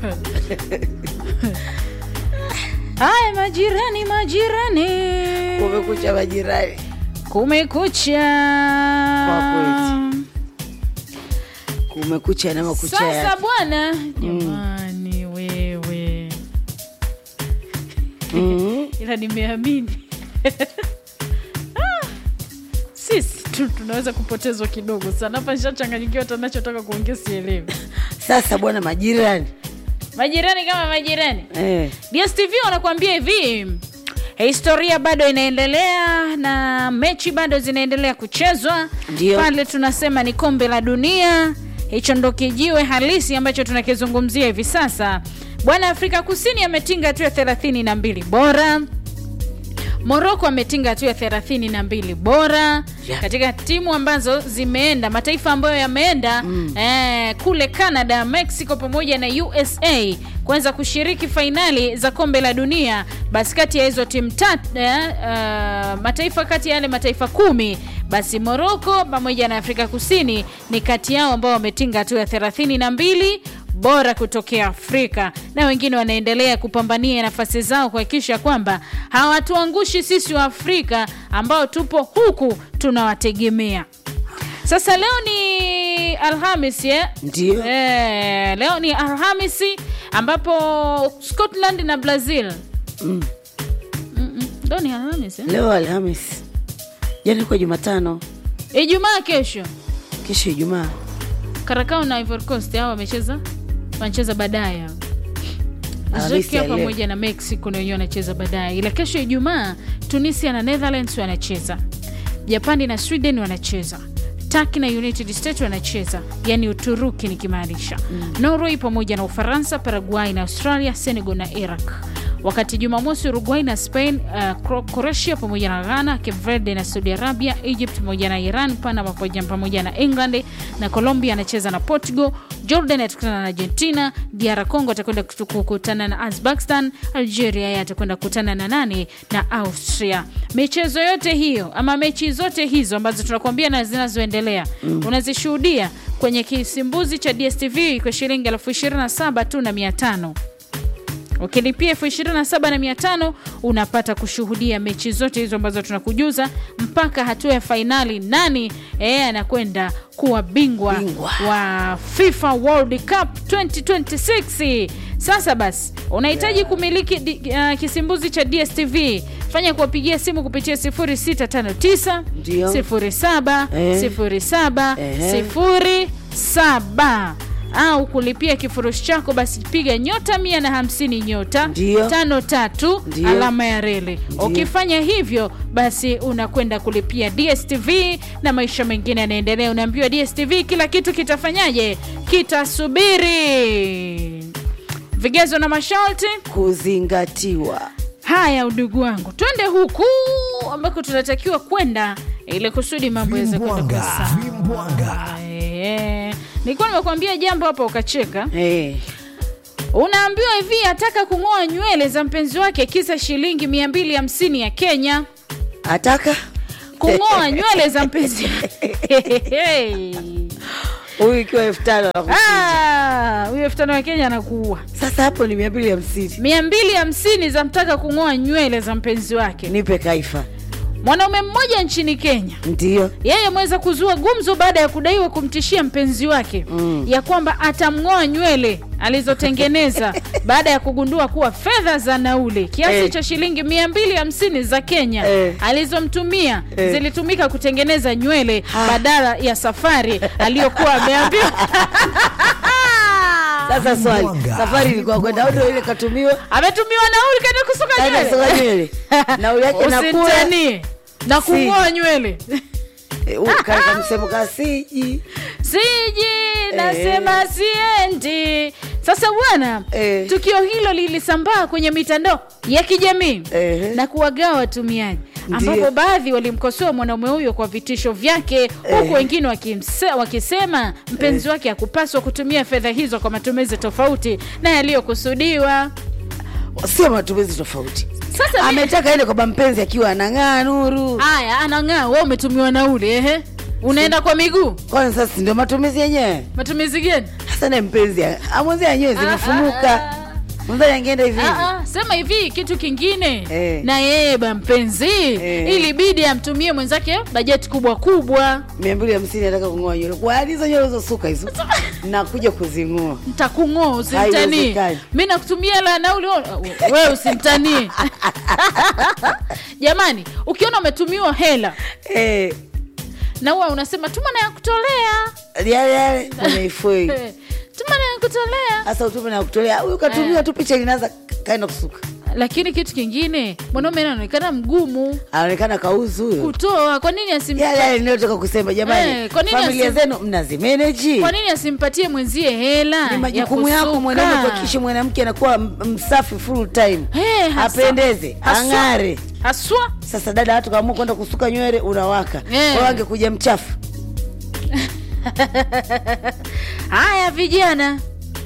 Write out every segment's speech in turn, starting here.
haya majirani majirani Kumekucha majirani. kumekucha Kwa Kumekucha na makucha sasa yake. bwana jamani wewe Mhm. ila nimeamini Ah, sisi tu tunaweza kupotezwa kidogo sana hapa nishachanganyikiwa hata nachotaka kuongea sielewi Sasa bwana majirani. majirani kama majirani Eh. dstv wanakuambia hivi historia bado inaendelea na mechi bado zinaendelea kuchezwa Ndio. pale tunasema ni kombe la dunia hicho ndo kijiwe halisi ambacho tunakizungumzia hivi sasa bwana afrika kusini ametinga hatua ya thelathini na mbili bora moroko ametinga hatua ya thelathini na mbili bora Yeah. katika timu ambazo zimeenda mataifa ambayo yameenda mm. eh, kule canada mexico pamoja na usa kuweza kushiriki fainali za kombe la dunia basi kati ya hizo timu tatu eh, uh, mataifa kati ya yale mataifa kumi basi moroko pamoja na afrika kusini ni kati yao ambao wametinga hatua ya thelathini na mbili bora kutokea Afrika na wengine wanaendelea kupambania nafasi zao kuhakikisha kwamba hawatuangushi sisi wa Afrika ambao tupo huku tunawategemea. Sasa leo ni Alhamis eh? Ndio. Eh, leo ni Alhamisi ambapo Scotland na Brazil Mm. Mm-mm, leo ni Alhamis eh? Leo Alhamis. Jana kwa Jumatano. Ijumaa kesho Kesho Ijumaa. Karakao na Ivory Coast hao wamecheza wanacheza baadaye hao. Alhamisi Uzbekistan ya leo. pamoja na Mexico na wenyewe wanacheza baadaye, ila kesho Ijumaa Tunisia na Netherlands wanacheza, Japani na Sweden wanacheza, Turkey na United States wanacheza, yani Uturuki nikimaanisha mm. Norway pamoja na Ufaransa, Paraguay na Australia, Senegal na Iraq wakati Jumamosi Uruguay na Spain, uh, Cro- Croatia pamoja na Ghana, Cape Verde na Saudi Arabia, Egypt pamoja na Iran, Panama pamoja- pamoja na England na Colombia anacheza na Portugal, Jordan atakutana na Argentina, DR Congo atakwenda kutu- kukutana na Uzbekistan, Algeria yeye atakwenda kukutana na nani na Austria. Michezo yote hiyo ama mechi zote hizo ambazo tunakuambia na zinazoendelea mm. unazishuhudia kwenye kisimbuzi cha DSTV kwa shilingi elfu ishirini na saba tu na mia tano ukilipia elfu ishirini na saba na mia tano unapata kushuhudia mechi zote hizo ambazo tunakujuza mpaka hatua ya fainali nani eh, anakwenda kuwa bingwa, Bingwa. wa FIFA World Cup 2026 sasa basi unahitaji kumiliki di, uh, kisimbuzi cha DSTV fanya kuwapigia simu kupitia 0659 Ndio. 07 Eh. 07 Ehe. 07 au kulipia kifurushi chako basi piga nyota mia na hamsini nyota Ndio. tano tatu Ndio. alama ya reli ukifanya hivyo basi unakwenda kulipia dstv na maisha mengine yanaendelea unaambiwa dstv kila kitu kitafanyaje kitasubiri vigezo na masharti Kuzingatiwa. haya udugu wangu twende huku ambako tunatakiwa kwenda ili kusudi mambo yaweze kwenda kwa Vimbwanga, sawa vimbwanga. Eh, nilikuwa nimekuambia jambo hapa ukacheka Eh. unaambiwa hivi ataka kung'oa nywele za mpenzi wake kisa shilingi 250 ya kenya Ataka kung'oa nywele za mpenzi huyu ikiwa elfu tano anakuchinja. Ah, huyo elfu tano ya kenya anakuua Sasa hapo ni mia mbili hamsini. mia mbili hamsini za mtaka kung'oa nywele za mpenzi wake Nipe kaifa. mwanaume mmoja nchini kenya Ndio. yeye ameweza kuzua gumzo baada ya kudaiwa kumtishia mpenzi wake mm. ya kwamba atamng'oa nywele alizotengeneza baada ya kugundua kuwa fedha za nauli kiasi Eh. cha shilingi mia mbili hamsini za Kenya Eh. alizomtumia Eh. zilitumika kutengeneza nywele Ha. badala ya safari aliyokuwa ameambiwa. Sasa swali, Vimbwanga. safari ilikuwa kwenda au ndio ile katumiwa ametumiwa nauli kaenda kusuka kaenda nywele soka nywele. Nauli yake nakula. usitanie na kung'oa nywele Eh, u- kaeka msemo kasiji. siji nasema siendi sasa bwana Eh. tukio hilo lilisambaa kwenye mitandao ya kijamii Ehe. na kuwagawa watumiaji Ndiyo. ambapo baadhi walimkosoa mwanaume huyo kwa vitisho vyake huku Eh. wengine wakimse- wakisema mpenzi wake hakupaswa kutumia fedha hizo kwa matumizi tofauti na yaliyokusudiwa Sio matumizi tofauti. sasa mi- Ametaka ende kwa mpenzi akiwa anang'aa nuru. haya anang'aa we umetumiwa nauli ehe unaenda kwa miguu Kwani sasa si ndio matumizi yenyewe? matumizi gani Sasa naye mpenzi amwenzia yenyewe zimefumuka. Mwenzie angeenda hivi hivi. Ah, ah, sema hivi kitu kingine Eh. na yeye ba mpenzi Eh. ilibidi amtumie mwenzake bajeti kubwa kubwa mia mbili hamsini nataka kung'oa nywele kwa hali hizo nywele ulizosuka hizo nakuja kuzing'oa ntakung'oa usimtanii Haiwezekani. mi nakutumia la nauli wewe usimtanii jamani ukiona umetumiwa hela Eh, na huwa unasema tuma na ya kutolea yale yale kwenye ifoi Eh, tuma na ya kutolea sasa utume na kutolea huyu katumiwa tu picha linaanza kaenda kusuka lakini kitu kingine mwanaume anaonekana mgumu anaonekana kauzu huyo kutoa kwa nini asim yale yale ninayotoka kusema jamani Eh, kwa nini familia asi- zenu mnazimeneji kwa nini asimpatie mwenzie hela ni ya majukumu yako kusuka? mwanaume kuhakikisha mwanamke anakuwa m- msafi full time Eh, hasa- apendeze haswa- ang'are haswa sasa dada watu kaamua kwenda kusuka nywele unawaka Eh. yeah. angekuja mchafu haya vijana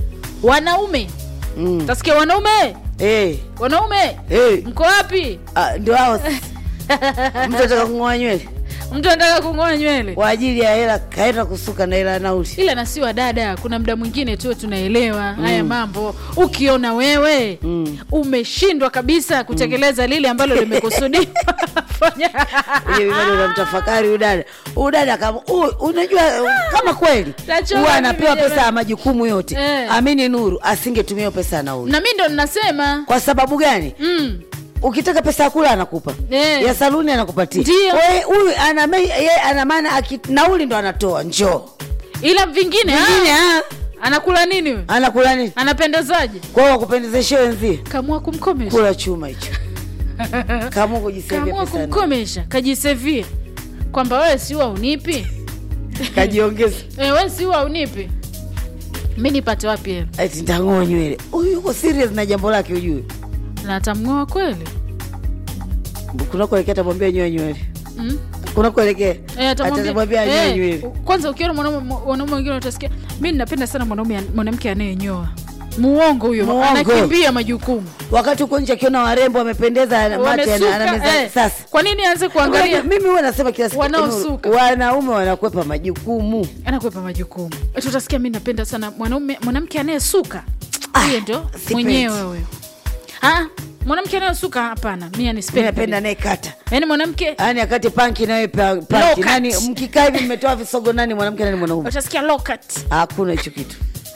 wanaume mm. tasikia wanaume hey. wanaume hey. mko wapi Ah, ndio hao sasa. mtu ataka kung'oa nywele mtu anataka kung'oa nywele kwa ajili ya hela kaenda kusuka na hela ya nauli ila na si wadada kuna muda mwingine tu tunaelewa haya mambo ukiona wewe Mm. umeshindwa kabisa kutekeleza lile ambalo limekusudiwa fanya Uje bado unamtafakari udada udada kama u- unajua kama kweli Nachoka huwa mimi anapewa jamani. pesa ya majukumu yote Eh. amini nuru asingetumia hiyo pesa ya nauli na mi ndo ninasema kwa sababu gani mm. ukitaka pesa ya kula anakupa Eh. ya saluni anakupatia Ndio. Kwa hiyo huyu ana me- yeye ana maana aki- nauli ndo anatoa njoo ila vingine vingine ah, ah, anakula nini huyo? anakula nini anapendezaje kwao wakupendezeshe wenzie kamua kumkomesha kula chuma hicho kama kujisevia kamua pesa ya nauli. kumkomesha kajisevie kwamba wewe siwa unipi kajiongeza e, we siwa unipi mi nipate wapi hela ati ntang'oa nywele huyu yuko serious na jambo lake ujue na atamng'oa kweli kunakoelekea atamwambia nyoe nywele mm? kunakoelekea Eh, atamwambia- atamwambia nyoe eh, nywele kwanza ukiona mwanaume wanaume wengine utasikia mi ninapenda sana mwanaume mwanamke anayenyoa muongo huyo Muongo. anakimbia majukumu wakati huko nje akiona warembo wamependeza mate Wamesuka, anameza eh, sasa kwa nini aanze kuangalia mimi huwa nasema kila siku Wanaosuka. wanaume wanakwepa majukumu anakwepa majukumu Eti utasikia mi napenda sana mwanaume mwanamke anayesuka Ah, huyo ndo sipendi. mwenyewe huyo Ah, mwanamke anayesuka hapana mi mi anispendi napenda naye kata yaani mwanamke yaani akati panki nawe pa- Low panki cut. nani mkikaa hivi mmetoa visogo nani mwanamke nani mwanaume utasikia lokat hakuna hicho kitu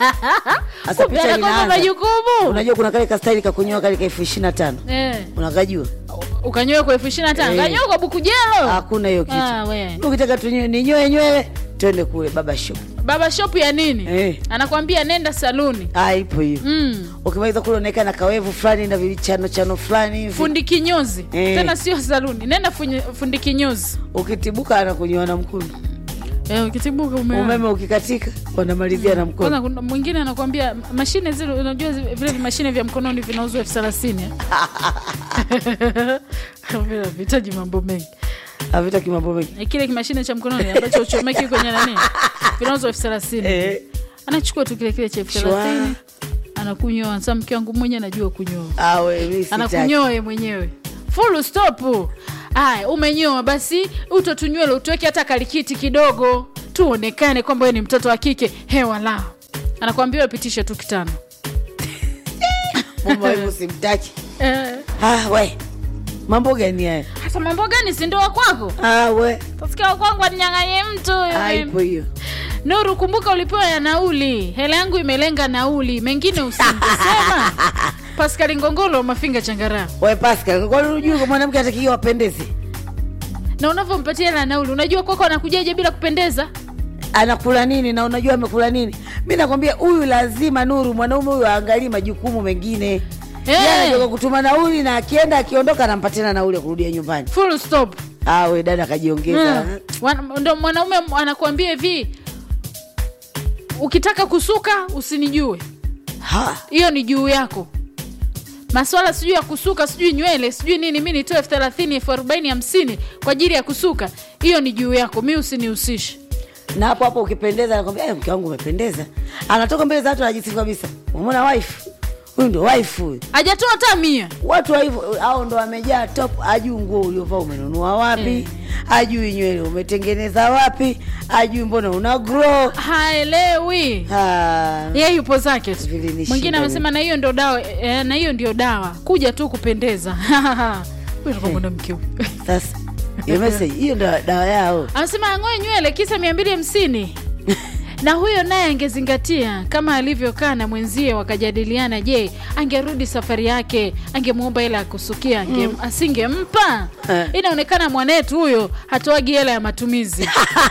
Sasa kumbe picha anakopa linaanza. majukumu unajua kuna kale kastaili kakunyoa kale ka elfu ishiri na tano Eh, unakajua ukanyoe kwa elfu ishiri na tano Eh. kanyoe kwa buku jelo hakuna hiyo kitu Ah, we. ukitaka tunyoe ninyoe nywele twende kule baba shop baba shop ya nini Eh. anakwambia nenda saluni ah ipo hiyo mm. ukimaliza kule unaekana kawevu fulani na vichano chano fulani hivi fundi kinyozi Eh. tena sio saluni nenda funye- fundi kinyozi ukitibuka anakunyoa na mkono eh, ukitibuka ume umeme ukikatika wanamalizia na mkono kwanza kuna mwingine anakwambia mashine zile unajua zi- vile mashine vya mkononi vinauzwa elfu thelathini Vile vihitaji mambo mengi avitaki mambo mengi Eh, kile kimashine cha mkononi ambacho uchomeki kwenye nani vinauzwa elfu thelathini Eh. anachukua tu kile kile cha elfu Shwa. thelathini anakunyoa sa mke wangu mwenye anajua kunyoa awe mi sitaki. anakunyoa ye mwenyewe full stop aya umenyoa basi utotunywele utuweke hata kalikiti kidogo tuonekane kwamba we ni mtoto wa kike hewa lao anakwambia upitishe tu kitano Mume wangu simtaki Eh, ah, we mambo gani haya hasa mambo gani si ndoa kwako ah, we tasikia wa kwangu aninyang'anye mtu ah, ipo hiyo nuru kumbuka ulipewa ya nauli hela yangu imelenga nauli mengine usingesema paskali ngongolo mafinga changara we Pascal kwani unajua kwa mwanamke atakiwa apendeze na unavyompatia hela ya nauli unajua kwako anakujaje bila kupendeza anakula nini na unajua amekula nini mi nakwambia huyu lazima nuru mwanaume huyu aangalii majukumu mengine Eh. Yeye anatoka kutuma nauli na akienda akiondoka anampatia na nauli ya kurudia nyumbani full stop awe dada akajiongeza Mm. Wana- ndo mwanaume anakuambia hivi ukitaka kusuka usinijue ha hiyo ni juu yako maswala sijui ya kusuka sijui nywele sijui nini mi nitoe elfu thelathini elfu arobaini hamsini kwa ajili ya kusuka hiyo ni juu yako mi usinihusishe na hapo hapo ukipendeza anakwambia "Eh, mke wangu umependeza anatoka mbele za watu anajisifu kabisa umona wife huyu ndo wife huyu hajatoa hata mia watu wa hivyo au ndo wamejaa top ajuu nguo uliovaa umenunua wapi ajui nywele umetengeneza wapi ajui mbona una grow haelewi Ah, ye yupo zake tu Vilinishinda mwingine mimi. amesema na hiyo ndio dawa eh, na hiyo ndio dawa kuja tu kupendeza Huyu alikuwa mwanamke huyu. sasa hiyo message hiyo ndo dawa yao anasema ang'oe nywele kisa mia mbili hamsini na huyo naye angezingatia kama alivyokaa na mwenzie wakajadiliana je angerudi safari yake angemwomba hela ya kusukia ange, asingempa Eh. inaonekana mwanetu huyo hatoagi hela ya matumizi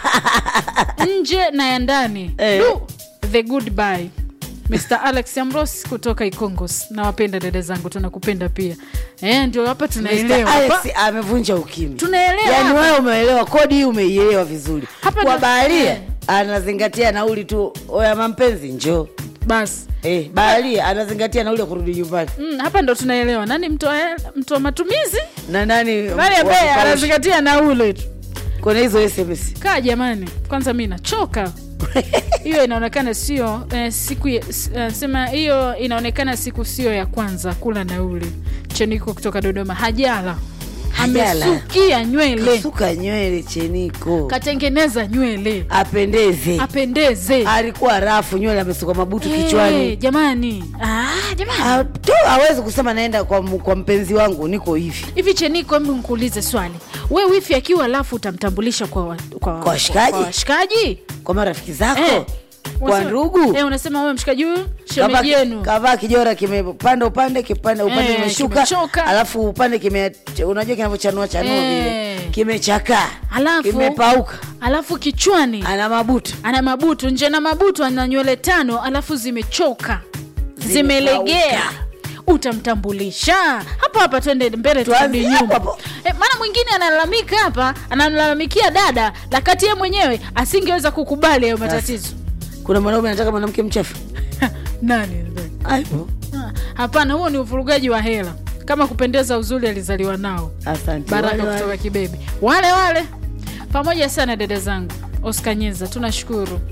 nje na ya ndani Eh. Du, the goodbye Mr. Alex Amros kutoka Ikongos. Nawapenda dada zangu, tunakupenda pia. Eh, ndio hapa Mr. tunaelewa. Alex Hapa amevunja ukimya Tunaelewa yaani hapa. wewe umeelewa kodi hii umeielewa vizuri Hapa kwa ndo- baharia eh. anazingatia nauli tu oya mampenzi njoo basi. eh, baharia anazingatia nauli ya kurudi nyumbani Mm, hapa ndo tunaelewa nani mtoa mtoa matumizi na nani nani wa ambaye kukausha. anazingatia naule tu kuna hizo sms kaa jamani kwanza mi nachoka hiyo inaonekana sio eh, siku ya- s- eh, sema hiyo inaonekana siku sio ya kwanza kula nauli cheniko kutoka dodoma hajala Hajala. amesukia nywele suka nywele cheniko katengeneza nywele apendeze apendeze alikuwa rafu nywele amesuka mabutu Eh, kichwani jamani ah, jamani Ah, tu hawezi kusema naenda kwa, m- kwa mpenzi wangu niko hivi hivi cheniko hebu nkuulize swali we wifi akiwa alafu utamtambulisha kwa, wa- kwa, Kwa washikaji? kwa washikaji kwa marafiki zako Eh. kwa Unasema- ndugu eh, unasema wewe mshikaji huyu Kavaa- shemeji yenu kavaa kijora kimepanda upande kipande upande Eh, kimeshuka kimechoka. alafu upande kime unajua kinavyochanua chanua Eh. vile kimechakaa Alafu- kimepauka alafu kichwani ana mabutu ana mabutu nje na mabutu ana nywele tano alafu zimechoka Zimekauka. zimelegea utamtambulisha hapa hapa twende mbele turudi Tuanzie nyuma hapo hapo. e, maana mwingine analalamika hapa analalamikia dada lakati ye mwenyewe asingeweza kukubali hayo matatizo kuna mwanaume anataka mwanamke mchafu nani aipo Ah, hapana huo ni uvurugaji wa hela kama kupendeza uzuri alizaliwa nao asante baraka Wale wale. kutoka kibebe wale wale pamoja sana dada zangu oscar nyeza tunashukuru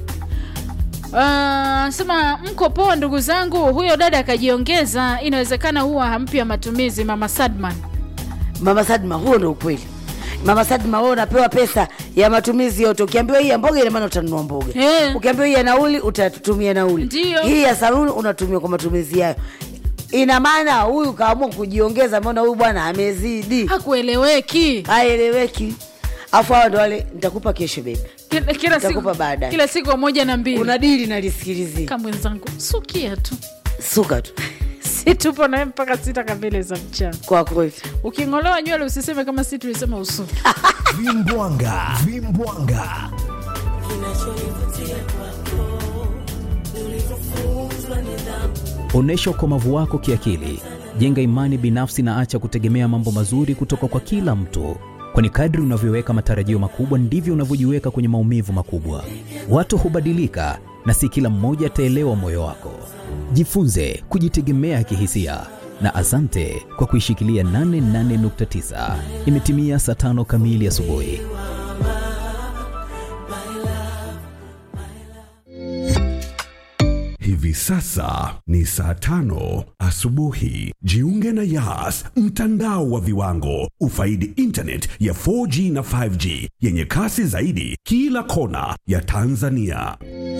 Uh, sema mko poa ndugu zangu huyo dada akajiongeza inawezekana huwa hampya matumizi mama sadman mama sadma huo ndo ukweli mama sadma wewe unapewa pesa ya matumizi yote ukiambiwa hii ya mboga ina maana utanunua mboga Eh. ukiambiwa hii ya nauli utatumia nauli Ndiyo. hii ya saluni unatumia kwa matumizi yayo ina maana huyu kaamua kujiongeza maana huyu bwana amezidi hakueleweki haeleweki afu hawa ndo wale nitakupa kesho bebi kila, kila, Nitakupa siku, baadaye. kila siku moja na mbili una dili nalisikilizia kama mwenzangu sukia tu suka tu si tupo nawe mpaka sita kamili za mchana kwa kweli uking'olewa nywele usiseme kama si tulisema usuki vimbwanga vimbwanga Onyesha ukomavu wako kiakili, jenga imani binafsi na acha kutegemea mambo mazuri kutoka kwa kila mtu, kwani kadri unavyoweka matarajio makubwa ndivyo unavyojiweka kwenye maumivu makubwa. Watu hubadilika na si kila mmoja ataelewa moyo wako. Jifunze kujitegemea kihisia na asante kwa kuishikilia 88.9. Imetimia saa tano kamili asubuhi. hivi sasa ni saa tano asubuhi jiunge na yas mtandao wa viwango ufaidi intanet ya 4g na 5g yenye kasi zaidi kila kona ya tanzania